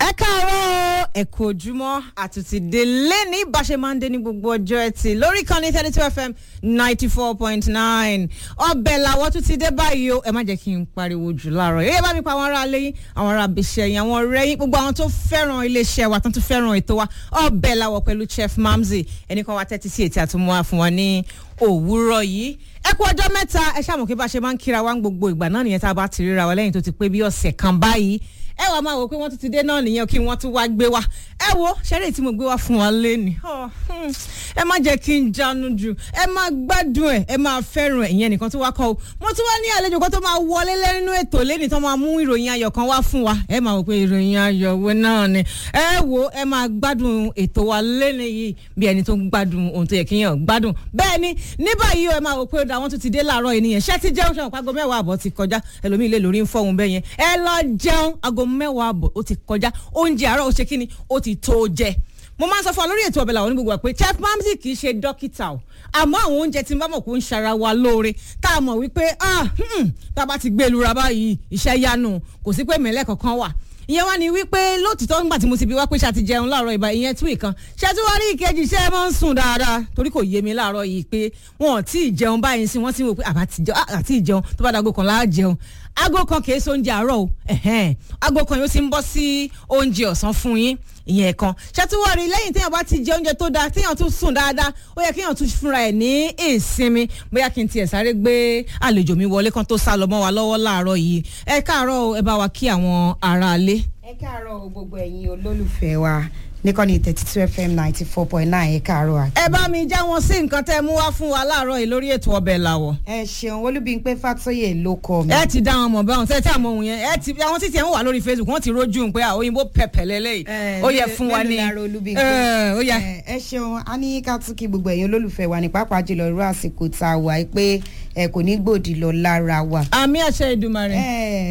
ẹ káàárọ̀ ẹ kú ojúmọ́ àtúntì délé ní báṣe máa ń dé ní gbogbo ọjọ́ ẹtì lórí kan ní thirty two fm ninety four point nine ọbẹ̀ làwọ̀ tún ti dé báyìí o ẹ má jẹ́ kí n pariwo jù láàárọ̀ yẹ́yẹ́ bá mi pa àwọn ará alẹ́ yín àwọn ará abiṣẹ́ yín àwọn ọ̀rẹ́ yín gbogbo àwọn tó fẹ́ràn iléeṣẹ́ wa tó tún fẹ́ràn ètò wa ọbẹ̀ làwọ̀ pẹ̀lú chef mamzi ẹnì kan wa tẹ́tí sí ètí àtúmọ̀ fún wa ní òwúrọ̀ yìí ẹ kú ọjọ́ mẹ́ta ẹ ṣàmù kí bá ṣe máa ń kíra wa ń gbogbo ìgbà náà nìyẹn tá a bá ti ríra wa lẹ́yìn tó ti pé bí ọ̀sẹ̀ kan báyìí ẹ wàá máa wò pé wọ́n tún ti dé náà nìyẹn kí wọ́n tún wá gbé wa ẹ wo ṣẹ́rẹ́ tí mo gbé wá fún wa lẹ́ni ẹ má jẹ́ kí n jánu jù ẹ má gbádùn ẹ ẹ má fẹ́ràn ẹ ìyẹn nìkan tó wá kọ́ o mo tún wá ní àlejò kan tó máa wọlé lẹ́nu ètò lẹ́ni tó máa mú ìròyìn ayọ̀ kan wá fún wa ẹ máa wò pé ìròyìn ayọ̀ wo náà ni ẹ wo ẹ máa gbádùn ètò wa lẹ́ni yìí bí ẹni tó ń gbádùn ohun tó yẹ kí yàn gbádùn bẹ́ẹ̀ ni ní báyìí ẹ máa wò pé àwọn tún ti dé láàárọ̀ ènìyàn ṣẹ́ ti jẹun ṣàwọn pàgọ́ mẹ́wàá àbọ̀ ti kọjá ẹlòmíì lè lórí ń fọ́hun bẹ́ẹ̀ yẹn ẹ lọ jẹun aago mẹ́wàá àbọ̀ ó ti kọjá oúnjẹ àárọ̀ ó ṣe kí ni ó ti tó jẹ mo máa ń sọ fún wa lórí ètò ọbẹ̀ làwọn onígbogbo pé chef mamsi kì í ṣe dókítà o àmọ́ àwọn oúnjẹ tí n bá mọ̀ kó ń ṣara wa lóore tá a mọ̀ wípé tá a bá ti gbé e lura báyìí iṣẹ́ yanu kò sí pé mẹ́lẹ́ kankan wà ìyẹn wá ní wípé lóòtítọ́ nígbà tí mo ti bi wá pé ṣe àti jẹun láàárọ̀ ìbá ìyẹn tún ìkan ṣe tí wọ́n rí ìkejì ṣe é máa ń sùn dáadáa torí kò yé mi láàárọ̀ yìí pé wọn ò tí ì jẹun báyìí sí wọ́n ti wò pé àti ìjẹun tó bá dago kan láà jẹun aago kan kìí ṣe oúnjẹ àárọ̀ o aago kan yóò ti ń bọ́ sí oúnjẹ ọ̀sán fún yín ìyẹn kan ṣàtúwọ́rí lẹ́yìn téèyàn bá ti jẹ oúnjẹ tó dáa téèyàn tún sùn dáadáa ó yẹ kéèyàn tún fúnra ẹ̀ ní ìsinmi bóyá kí n tiẹ̀ sáré gbé àlejò mi wọlé kan tó sá lọ mọ́ wa lọ́wọ́ láàárọ̀ yìí ẹ káàárọ̀ ẹ bá wa kí àwọn aráalé. ẹ káàárọ̀ gbogbo ẹ̀yin olólùfẹ́ wa níkànnì thirty two fm ninety four point nine ẹ káàárọ̀ àti. ẹ bá mi já wọn sí nǹkan tẹ́ mú wá fún wa láàárọ̀ yìí lórí ètò ọbẹ̀ làwọ̀. ẹ ṣeun olúbíńpé fàtóyè ló kọ mi. ẹ ti dá wọn mọ̀ báwọn tẹ́ tí àmọ́ òun yẹn ẹ ti àwọn títí ẹ̀ ń wà lórí facebook wọ́n ti rójú pé àwọn òyìnbó pẹ̀pẹ̀ lélẹ́yìí ó yẹ fún wa ní. ó yẹ. ẹ ṣeun a ní ká tún kí gbogbo ẹ̀yin olólùfẹ́ wa ní pàápàá jùlọ irú àsìkò tá a wà pé ẹ kò ní gbòdì lọ lára wa. àmì àṣẹ ìdùmarè.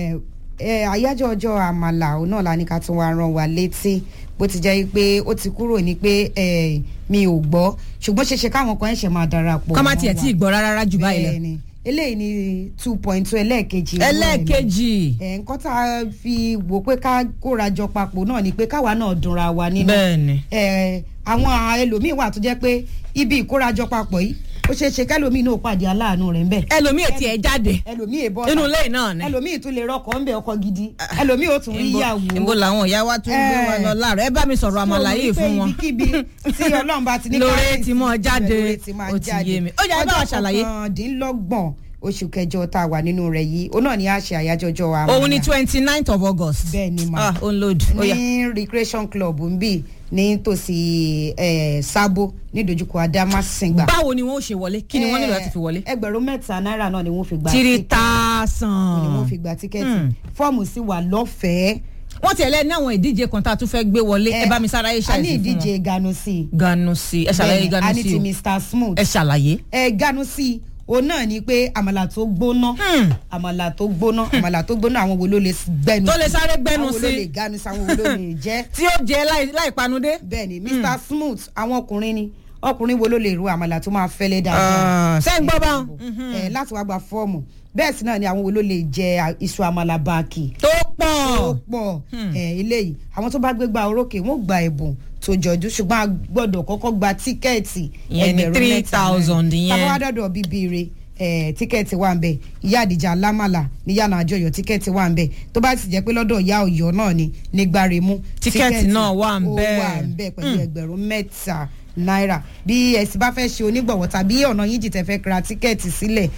àyájọ́ ọjọ́ àmàlà òun náà la ní ká tún wá rán wa létí bó ti jẹ́ pé ó ti kúrò ní pé mi ò gbọ́ ṣùgbọ́n ṣeṣe káwọn kan ẹ̀ṣẹ̀ máa darapọ̀. kọ́ máa tiẹ̀ tí ì gbọ́ rárá jù báyìí lọ. bẹ́ẹ̀ni eléyìí ni two point two ẹlẹ́ẹ̀kejì. ẹlẹ́ẹ̀kejì. ẹ̀ nǹkan tá a fi wò pé ká kórajọ papọ̀ náà ni pé káwa náà dunra wa nínú. bẹ́ẹ̀ni. ẹ̀ àwọn ẹlòmíín wà tó jẹ́ pé ibi ìkórajọ papọ̀ yìí ó ṣeé ṣe kẹlòmíì náà pàdé aláàánú rẹ ńbẹ. ẹlòmíì ò tiẹ̀ jáde. ẹlòmíì èbọ inú ilé náà ni. ẹlòmíì tún lè rọkọ̀ ńbẹ ọkọ̀ gidi ẹlòmíì ò tún rí ìyàwó. ìbò làwọn ìyá wa tún gbé wa lọ láàrọ̀ ẹ bá mi sọ̀rọ̀ àmàlà yìí fún wọn. ibikíbi tí ọlọ́run bá ti ní lóore ti mọ jáde ó ti yé mi. ó yà ẹ bá wa ṣàlàyé. ọjọ́ kọkàndínlọ́gbọ̀n oṣù kẹjọ tá a wà nínú rẹ yìí òun náà ni a ṣe àyájọ́ ọjọ́ àmàlà. òun ni twenty ninth of august. bẹ́ẹ̀ ni ma ah on load. ní recreation club ń bì ní tòsí sábó nídojúkọ adámásìngbà. báwo ni wọn ò ṣe wọlé kí ni wọn nílò láti fi wọlé. ẹgbẹ̀rún mẹ́ta náírà náà ni wọ́n fi gba three thousand. ni wọ́n fi gba tíkẹ́ẹ̀tì fọ́ọ̀mù sì wà lọ́fẹ̀ẹ́. wọ́n ti ẹlẹ́ni àwọn ìdíje kan tá a tún fẹ́ gbé wọlé ẹ bá mi sára ẹ ṣàlàyé fún wọn. a ní ìdíje ganusi. ganusi ẹ ṣàlàyé ganusi o a ní ti mr smooth. ẹ ṣàlàyé. ẹ ganusi òun náà ni pé àmàlà tó gbóná àmàlà tó gbóná àmàlà tó gbóná àwọn wo ló lè gbẹnu sí tó lè sáré gbẹnu sí àwọn wo ló lè ganu sí àwọn wo ló lè jẹ. tí ó jẹ láì panudé. bẹẹni mr smooth àwọn ọkùnrin ni ọkùnrin wo ló lè ru àmàlà tó máa fẹ́lẹ́ dáadáa. sẹ́yìn gbọ́ bá wọn. láti wá gba fọ́ọ̀mù bẹ́ẹ̀ sì náà ni àwọn wo ló lè jẹ iṣu àmàlà báàkì. tó pọ̀ tó pọ̀ eléyìí àwọn tó bá gbégbá orókè wọn ò gba ẹ̀bùn tó jọjú ṣùgbọ́n a gbọ́dọ̀ kọ́kọ́ gba tíkẹ́ẹ̀tì ẹgbẹ̀rún mẹ́ta thousand yẹn. táwọn wá dọ̀dọ̀ bíbí re tíkẹ́ẹ̀tì wà ń bẹ̀ ìyá àdìjà lámàlà ní yànnà àjọyọ̀ tíkẹ́ẹ̀tì wà ń bẹ̀ tó bá sì jẹ́ pé lọ́dọ̀ ìyá ọ̀yọ́ náà ni nígbàremú tíkẹ́ẹ̀tì náà wà ń bẹ̀ ó wà ń bẹ̀ pẹ̀lú ẹgbẹ̀rún mẹ́ta náírà bí ẹ̀sìn bá fẹ́ ṣe onígbọ̀wọ́ tàbí ọ̀nà yín jì tẹ́fẹ́ ra tíkẹ́ẹ̀tì sílẹ̀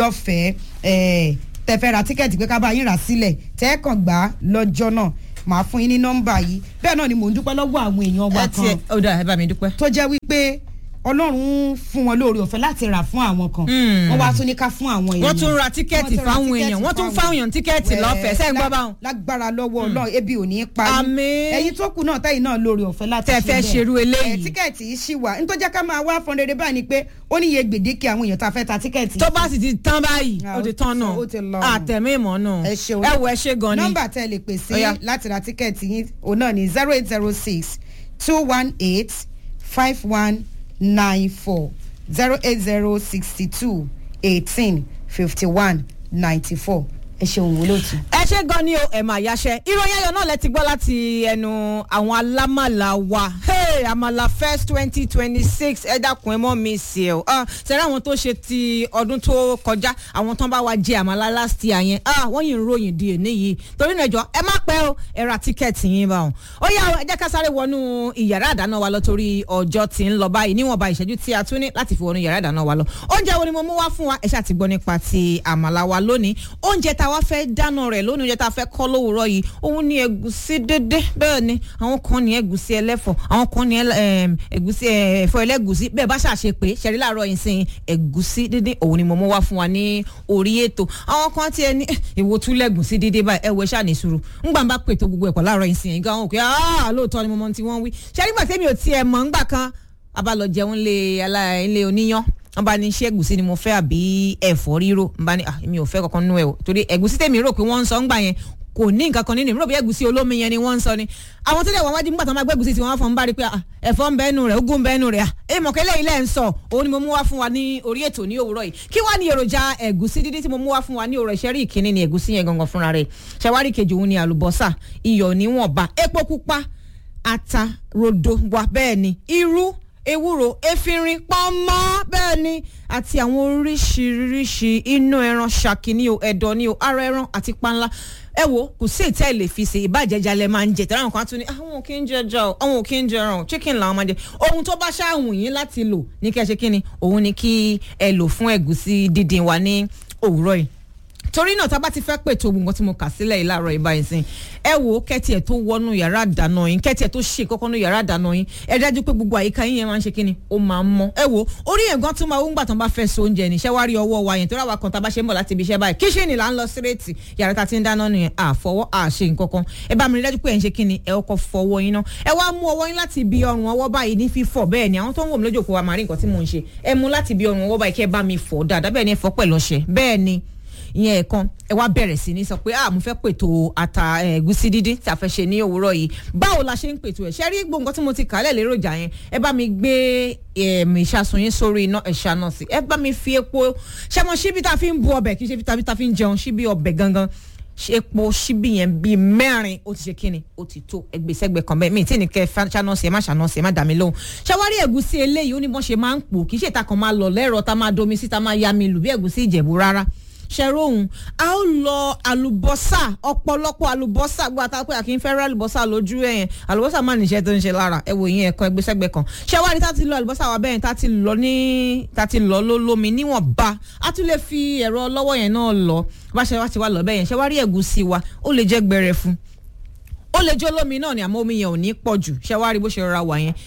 lọ́fẹ̀ẹ́ tẹ́fẹ́ ra tíkẹ́ẹ̀tì pé ká bá yín rà sílẹ̀ tẹ́ẹ̀kàn gbà lọ́jọ́ náà màá fún yín ní nọ́mbà yìí bẹ́ẹ̀ náà ni mò ń dúpẹ́ lọ́wọ́ àwọn èèyàn wa kan ẹ ó dà ẹ bá mi dúpẹ́. tó jẹ́ wípé ọlọ́run fún wọn lóore ọ̀fẹ́ láti rà fún àwọn kan wọ́n wá tún ní ká fún àwọn èèyàn wọ́n tún ra tíkẹ́ẹ̀tì fáwọn èèyàn wọ́n tún fáwọn èèyàn tíkẹ́ẹ̀tì lọ́fẹ̀ẹ́ sẹ́yìn gbọ́ báwọn. lágbára lọ́wọ́ ọlọ́run ebi ò ní í parí àmín ẹ̀yin tó kù náà tẹ́yìn náà lóore ọ̀fẹ́ láti tẹ́ fẹ́ ṣerú eléyìí. tíkẹ́ẹ̀tì yìí ṣì wà nítorí jẹ́ ká máa wá fún rere báyìí ni pé ó níye gbèdéke àwọn èèyàn tá a fẹ́ ta tíkẹ́ẹ̀tì. tó bá sì ti tán báyìí ó ti tán náà àtẹ̀mí ìmọ̀ náà ẹ wo ẹ ṣe gan ni. nọ́mbà tẹ́ lè pè sí láti ra tíkẹ́ẹ̀tì yín òun náà ni zero eight zero six two one eight five one nine four zero eight zero sixty two eighteen fifty one ninety four ẹ ṣeun olóòtú. ẹ ṣe gan ni o ẹ máa yáṣẹ ìròyìn ayọ̀ náà lẹ ti gbọ́ láti ẹnu àwọn alámàlà wa hey, àmàlà first twenty twenty six ẹ dákun ẹ mọ́ mi sí ẹ o sẹ́rẹ́ àwọn tó ṣe ti ọdún tó kọjá àwọn tán bá wa jẹ àmàlà last year yẹn ah, wọ́n yìí ń ròyìn di èní yìí torí náà jọ ẹ má pẹ́ o ẹ ra tíkẹ́ẹ̀tì yín bá wọn. ó yá ẹ jẹ́ ká sáré wọnú ìyàrá àdáná wa lọ torí ọjọ́ tí ń lọ báyìí níwọ̀nba ìṣẹ́jú tí a tún ní láti fi wọnú ìyàrá àdáná wa lọ. oúnjẹ wo ni mo mú wá fún wa ẹ ṣáà ti gbọ́ nípa ti àmàlà wa lónìí oúnjẹ tá a wá fẹ́ dáná rẹ̀ lónìí oúnjẹ tá a fẹ́ kọ́ lówùúrọ̀ yìí òun ni ẹ̀gúsí dédé bẹ́ẹ̀ ni àwọn kan ní ẹ̀gúsí ẹlẹ́fọ̀ àwọn kan ní ẹ̀gúsí ẹ̀fọ́ ẹlẹ́gúsí bẹ́ẹ̀ bá ṣàṣe pé ṣẹ̀rí láàárọ̀ yìí sìn ẹ̀gúsí dédé òun ni mo mú wá fún wa ní orí ètò àwọn kan tiẹ̀ ní ìwo tún lẹ́gúsí dédé báyìí ẹ̀wọ̀ ṣáà ní sùúrù ńgbà ń bá pètò gbogbo ẹ̀kọ́ láàárọ̀ yìí sìn yìí gan-an òkè lóòótọ́ ni mo mọ tí wọ́n wí ṣẹ́rí gbà tẹ́mi ò tiẹ̀ mọ̀ ńgbà kan abalọ̀ jẹun lé oníyán wọn bá ní ṣé ẹ̀gúsí ni mo fẹ́ àbí ẹ̀fọ́ ríro n bá ní mi ò fẹ́ kankan nú ẹ o torí ẹ̀gúsí tèmi rò pé wọ́n ń sọ ńgbà yẹn kò ní nǹkan kan nínú ìmúrò bí ẹ̀gúsí olómi yẹn ni wọ́n ń sọ ni àwọn tó dẹ̀ wọ́n wájú nígbà tó máa gbé ẹ̀gúsí tí wọ́n fọ́n ń bá rí pé ẹ̀fọ́ ń bẹ́nu rẹ̀ ogún ń bẹ́nu rẹ̀ ẹ mọ̀ kẹ́lẹ́ ilé ń sọ òun ni mo mú wá fún wa ní orí ètò ní òwúrọ̀ yìí kí wá ní èròjà ẹ̀gúsí dídí tí mo mú wá fún wa ní òwúrọ̀ ìṣẹ́rí ìkíní ni ẹ̀gúsí yẹn gangan fúnra rẹ̀ ṣàwárí kejì òun ni àlùbọ́sà iyọ̀ níwọ̀nba epo pupa ata rodo wa bẹ́ẹ̀ ni irú ewúro efinrin pọ́nmọ́ bẹ́ẹ̀ ni àti àwọn oríṣiríṣi inú ẹran ṣàkì ní o ẹ̀dọ̀ ní o ara ẹran àti panla ẹ wo kò sí ìtẹ́ ìlè fi ṣe ìbàjẹ́jà lẹ máa ń jẹ tẹ́lẹ̀ àwọn kan tún ní àwọn òkè ń jẹ ẹja o àwọn òkè ń jẹ ẹran chicken làwọn máa jẹ ohun tó bá ṣáàwùn yín láti lò ní kí ẹ ṣe kí ni òun ni kí ẹ lò fún ẹ̀gúsí dídín wa ní òwúrọ̀ yìí torí náà tá a bá ti fẹ́ pètò ogun tí mo kà sílẹ̀ yìí láàárọ̀ ìbá yìí sìn ẹ wo kẹ́tì ẹ̀ tó wọnú yàrá àdáná yín kẹ́tì ẹ̀ tó ṣe kọ́kọ́ nú yàrá àdáná yín ẹ dájú pé gbogbo àyíká yín yẹn máa ń ṣe kíni ó máa ń mọ́ ẹ wo orí yẹn gan tún máa ń gbà tán bá fẹ́ so oúnjẹ ní iṣẹ́ wá rí ọwọ́ wa yẹn tó ráwa kan tá a bá ṣe ń bọ̀ láti ibi iṣẹ́ báyìí kíṣìnì là ń lọ sírètì yàrá tá a ti ń dáná nìyẹn àfọwọ́ àṣe nǹkankan ẹ bá mi rí dájú pé ẹ ń ṣe kíni ẹ kọ́kọ́ fọwọ́ yín náà ẹ wá mú ọwọ́ yín láti ibi ọrùn ọwọ́ báyìí ní fífọ̀ bẹ́ẹ̀ ni àwọn tó ń wò mí lójú òkú wa máa rí nǹkan tí mò ń ṣe ẹ mú láti ibi ọrùn ọwọ́ báyìí kí ẹ bá mi fọ̀ dáadáa bẹ́ẹ̀ ni ẹ fọ̀ pẹ̀lú ọṣẹ bẹ́ẹ̀ ni ìyẹn ẹ̀kan ẹ wá bẹ̀rẹ̀ sí ní sọ pé ah mo fẹ́ pètò ata ẹ̀gúsí dídín tí a fẹ́ ṣe ní òwúrọ̀ yìí báwo la ṣe ń pètò ẹ̀ ṣe rí gbogbo nǹkan tí mo ti kà á lẹ̀ léròjà yẹn ẹ bá mi gbé ìṣàsùn yín sórí iná ẹ̀ṣà náà sí ẹ bá mi fi epo ṣẹ́mọ síbi tá a fi ń bu ọbẹ̀ kì í ṣe bí tá a fi ń jẹun síbi ọbẹ̀ gangan epo síbi yẹn bíi mẹ́rin ó ti ṣe kíni ó ti tó ẹgbẹ́sẹ́gbẹ́ kan bẹ́ẹ̀ mi tí ní kẹ́ ṣáná sí ẹ má ṣáná sí ẹ má dà mí lóhùn ṣàwárí ẹ̀gúsí eléyìí ó ní bọ́n ṣe máa ń pò kì í ṣe ìta kan máa lọ lẹ́rọ tá máa domi sí tá máa ya mi lù bí ẹ̀gúsí ìjẹ̀bú rárá ṣẹ̀rọ̀hún a ó lọ àlùbọ́sà ọ̀pọ̀lọpọ̀ àlùbọ́sà gbọ́ àtàwọn pé àkì ń fẹ́ rẹ́ àlùbọ́sà lójú ẹ̀yẹn àlùbọ́sà máa níṣẹ́ tó ń ṣe lára ẹ wò yín ẹ̀kọ́ ẹgbẹ́sẹ́gbẹ́ kan ṣẹ́wárí tá ti lọ àlùbọ́sà wa bẹ́ẹ̀ tá ti lọ ní tá ti lọ lólómi níwọ̀nba a tún lè fi ẹ̀rọ lọ́wọ́ yẹn náà lọ bá ṣe wá ti wá lọ bẹ́ẹ̀ yẹn ṣẹ́wárí ẹ̀gúsí wa ó lè jẹ́ gbẹrẹ fún ó lè jó lómi náà ni àmọ́ omi yẹn ò ní pọ̀ jù ṣẹ́wárí bó ṣe rọra wà yẹn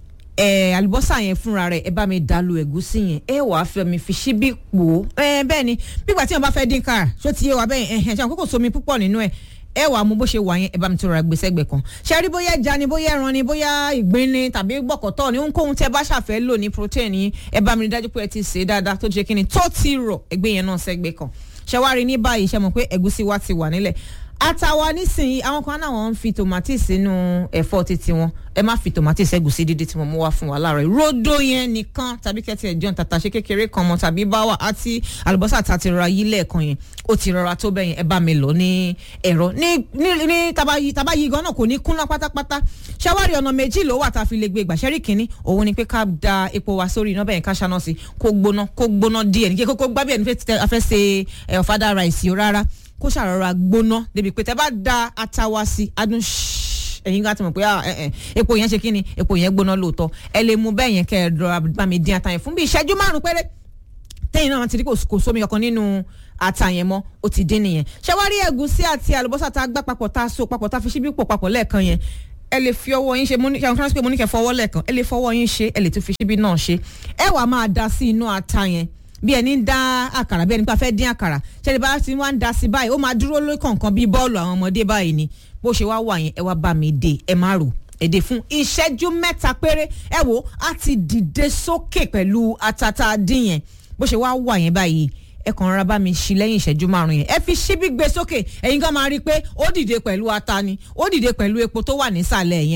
ẹ àlùbọ́sà yẹn fúnra rẹ̀ ẹ bá mi dàlú ẹ̀gúsí yẹn ẹ wà á fẹ́ mi fi ṣíbí pò ó ẹ bẹ́ẹ̀ ni bígbà tí wọn bá fẹ́ dín kára ṣó ti yé wa bẹ́ẹ̀ ẹ̀hẹ̀ ṣe àwọn kókò somi púpọ̀ nínú ẹ̀ ẹ wà á mú bó ṣe wà yẹn ẹ bá mi tó ra gbèsè gbẹ kan ṣe rí bóyá ẹja ni bóyá ẹran ni bóyá ìgbín ni tàbí gbọ̀kọ̀tọ̀ ni ohunkóhun tẹ bá ṣàfẹ́ lò ní protein yín ẹ bá mi rí dájú pé ẹ ti sè é dáadáa tó jẹ́ kíni tó ti rọ̀ ẹgbẹ́ yẹn náà sẹ́gbẹ́ kan ṣe wá rí ní báyìí ṣe mọ̀ pé ẹ̀gúsí wa ti wà nílẹ̀ àtàwa nísìnyí àwọn kan náà wọn ń fi tòmátì sínú ẹ̀fọ́ títí wọn ẹ má fi tòmátì sẹ́gùsí dídí tí mo mú wá fún wa láàárọ̀ rodo yẹn nìkan tàbí kẹ́tì ẹ̀jọ́ tàtàṣé kékeré kan mọ́ tàbí báwà àti àlùbọ́sà tá a ti rọra yí lẹ́ẹ̀kan yẹn ó ti rọra tó bẹ́yẹn ẹ bá mi lọ ní ẹ̀rọ ní ní ní tàbá yí gan náà kò ní kúnná pátápátá ṣàwárí ọ̀nà méjì ló wà tá a fi lè gbé gbàṣẹ́rì kínní òun ni pé ká da epo wa sórí iná bẹ́yẹn ká ṣáná sí kó gbóná kó gbóná díẹ̀ ní kí kókó gbábíẹ̀ ní fẹ́ ṣe ọ̀fadà ráìsì rárá kó ṣàrọ̀ra gbóná débi pé tẹ bá da ata wa sí adùn ẹ̀yin ká ti mọ̀ pé epo yẹn ṣe kí ni epo yẹn gbóná lóòótọ́ ẹ lè mú bẹ́ẹ̀ yẹn kẹ́ ẹ dọ̀rọ̀ bá mi dín ata yẹn fún bí ìṣẹ́jú márùn-ún péré tẹ́yìn náà ti rí kò sómi kankan nínú ata yẹn mọ́ ó ti dín nìyẹn ṣàwárí ẹ̀gúsí àti àlùbọ́sà tá a gbá papọ̀ tá a so papọ̀ tá a fi ṣíbí pò papọ̀ lẹ́ẹ̀kan yẹn ẹ lè fi ọwọ́ yín ṣe mo ní kí àwọn pé mo ní kẹ́ fọwọ́ lẹ́ẹ̀kan ẹ lè fọwọ́ yín ṣe ẹ lè tún fi ṣíbí náà ṣe ẹ wàá máa da sí inú ata yẹn bí ẹni ń dá àkàrà bí ẹni pé a fẹ́ dín àkàrà ṣẹlẹ̀ bá ti wá ń da sí báyìí ó máa dúró lórí kọ̀ọ̀kan bíi bọ́ọ̀lù àwọn ọmọdé báyìí ni bó ṣe wá wà yẹn ẹ wá bá mi dé ẹ má rò èdè fún ìṣẹ́jú mẹ́ta péré ẹ wò á ti dìde sókè pẹ̀lú atata dín yẹn bó ṣe wá wà yẹn báyìí ẹ kàn rárá bá mi ṣí lẹ́yìn ìṣẹ́jú márùn yẹn ẹ fi ṣíbí gbé sókè ẹ̀yin kan máa rí i pé ó dìde pẹ̀lú ata ni ó dìde pẹ̀lú epo tó wà nísàlẹ̀ yẹn ni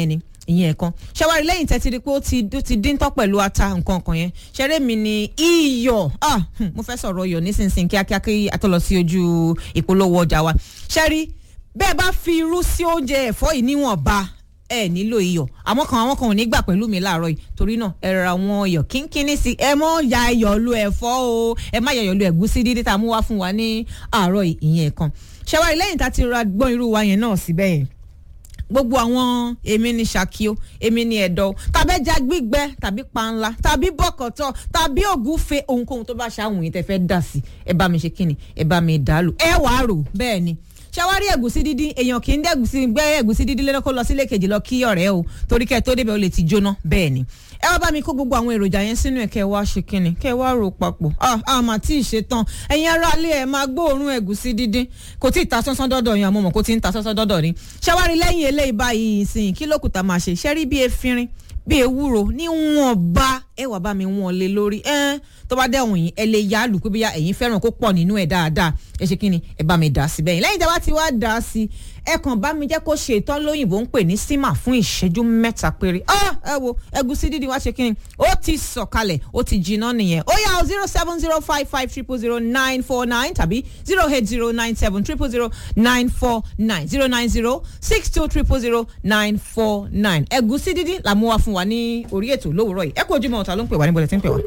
ìyẹn ẹ̀kan ṣẹwárí lẹ́yìn tẹ́tí rí pé ó ti ó ti dín tán pẹ̀lú ata nǹkan kan yẹn ṣeré mi ni iyọ̀ ah hmm, mo fẹ́ sọ̀rọ̀ iyọ̀ nísinsìnyí kíákíá kí a tó lọ sí ojú ìpolówó ọjà wa ṣẹ́rí bẹ́ẹ̀ bá fi irú sí oúnjẹ ẹ̀fọ́ yìí níwọ̀nba ẹ nílò iyọ̀ àmọ́ kan àwọn kan ò ní gbà pẹ̀lú mi láàárọ̀ yìí torí náà ẹ ra wọn iyọ̀ kínkínní sí ẹ mọ́ ya iyọ̀ lu ẹ̀fọ́ o ẹ má ya iyọ̀ lu ẹ̀gúsí dídí tá a mú wá fún wa ní àárọ̀ yìí ìyẹn kan ṣẹwárí lẹ́yìn tá a ti ra gbọ́n irú wa yẹn náà síbẹ̀ yẹn gbogbo àwọn èmi ni ṣàkíó èmi ni ẹ̀dọ́ tàbẹ́jà gbígbẹ tàbí panla tàbí bọ́kọ̀tọ̀ tàbí ògúfe ohunkóhun tó bá ṣàwùn yìí tẹ́ fẹ́ dà sí ẹ bá mi ṣe kíni ẹ bá mi dàlù ẹ wàá rò bẹ́ẹ̀ ni ṣàwárí ẹ̀gúsí dídín èèyàn kì í dẹ́ ẹ̀gúsí gbẹ́ ẹ̀gúsí dídín lẹ́nu kó lọ sílé kejì lọ kí ọ̀rẹ́ o torí kẹ́ ẹ tó débẹ̀ ó lè ti jóná bẹ́ẹ̀ ni ẹ wá bá mi kó gbogbo àwọn èròjà yẹn sínú ẹ̀ kẹ́ ẹ wá ṣe kíni kẹ́ ẹ wá rò papọ̀ ah àmà tí ì ṣe tán ẹ̀yin ará ilé ẹ̀ máa gbóòórùn ẹ̀gúsí dídín kò tí ì ta sánsán dọ́dọ̀ yẹn àmọ́ mọ̀ kó tí ń ta sánsán dọ́dọ̀ ni ṣàwárí lẹ́yìn eléyìí báyìí ìsìn kí lókùtà máa ṣe ṣẹ́rí bí efinrin bí ewúro níwọ̀nba ẹ wà bá mi wọ́n lé lórí ẹ tó bá dẹ̀wọ̀n yìí ẹ lè yá lù pé bóyá ẹ̀yin fẹ́ràn kó pọ̀ nínú ẹ̀ dáadáa ẹ ṣe kí ni ẹ bá mi dà sí bẹ́yìn lẹ́yìn tí a bá ti wá dà á sí ẹ kàn bá mi jẹ́ kó ṣe ìtọ́ lóyìnbó ń pè ní símà fún ìṣẹ́jú mẹ́ta péré ẹ wo ẹgúsí dídì wá ṣe kí ni ó ti sọ̀kalẹ̀ ó ti jiná nìyẹn ó yá o zero seven zero five five triple zero nine four nine tàbí zero eight zero nine seven triple zero nine four nine zero nine zero six two triple zero nine four nine ẹgúsí dídì là mú wá fún wa ní orí ètò lówùúrọ̀ yìí ẹ kó ojúmọ́ ọ̀tá ló ń pè wá níbo lẹ ti ń pè wá.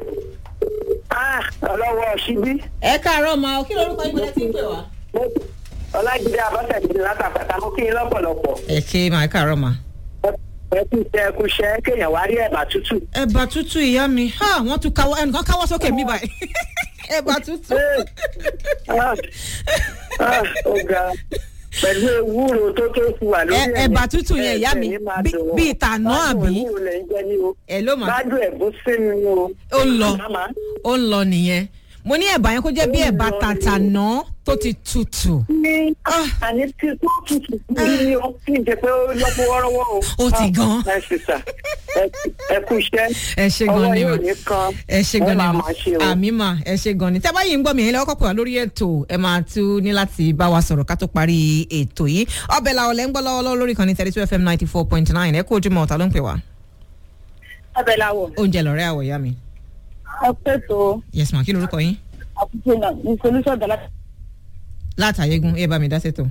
ọlọ́wọ́ ṣíbí. ẹ káàárọ̀ ma o kí lorúkọ yín bọ́lá ti ń pè wá. ọlájídé abọ́sẹ̀dé látàpàtà mo kí yín lọ́pọ̀lọpọ̀. ẹ ké ma ẹ káàárọ̀ ma. ẹ kú iṣẹ́ ẹ kú iṣẹ́ kéèyàn wá rí ẹ̀bà tútù. ẹ̀bà tútù ìyá mi ha wọ́n tún káwọ́ ẹnìkan káwọ́ sókè mi báyìí ẹ̀bà tútù. Ah, ah, ó ga pẹ̀lú ewúro tó tó fi wà lórí Ẹ- ẹ̀mí. ẹ̀bà tútù yẹn ìyá mi, Ẹ̀mí máa bí- dùn wọ́n. bí ìtànà àbí? Bádùn ewúro lẹ̀ ń jẹ ní o. ẹ ló mà bádùn ẹ̀gún sínú o. ó ń lọ Màmá, ó ń lọ nìyẹn mo ní ẹ̀bà yẹn kó jẹ́ bí Ó ń ẹ̀bà lọ tàtànà tó ti tutù. ní Ah. àní tí tó tutù bí ní o kí n jẹ pé ó lọ́pọ̀ wọ́rọ́wọ́ o. Ó ti Ah, gan. ẹ sì sà ẹ- ẹ kú iṣẹ́. ẹ ṣe gan ni ọwọ́ ma yóò ní kan. ẹ ṣe gan ni Wọ́n ma máa máa ṣe o. àmì ma ẹ ṣe gan ni tẹ́bá yìí ń gbọ́ mi ẹ̀yin lọ́wọ́ kọ́kọ́ wá lórí ètò ẹ máa tún ní láti bá wa sọ̀rọ̀ ká tó parí ètò yìí ọbẹ̀ làwọn lẹ́ ń gbọ́ lọ́wọ́lọ́wọ́ lórí kan ní thirty two fm ninety four point nine ẹ kú ojúmọ́ ọ̀tá ló ń pè wá ọbẹ̀ làwọ̀ oúnjẹ lọ́rẹ́ àwọ̀ ìyá mi ẹ pé tó yes ma kí lorúkọ yín àkùtì náà ní solution dọ́là. látàyégún ẹ bá mi dá sètò.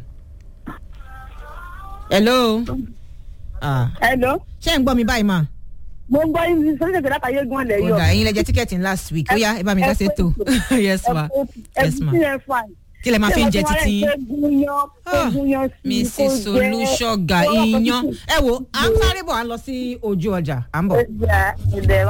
hello ah hello ṣé ń gbọ́ mi báyìí ma mo ń gbọ́ yín solution dọ́là tàyé gan lẹ̀ ó yọ. dà ẹ̀yin lẹ jẹ tíkẹ́ẹ̀tì ní last week ó yá ẹ bá mi dá sètò yes ma yes ma kí lẹ máa fi ń jẹ títí yín. Ah, mrs olùṣọ́gà iyán ẹ wo à ń sáré bọ̀ à ń lọ sí ojú ọjà à ń bọ̀. ẹ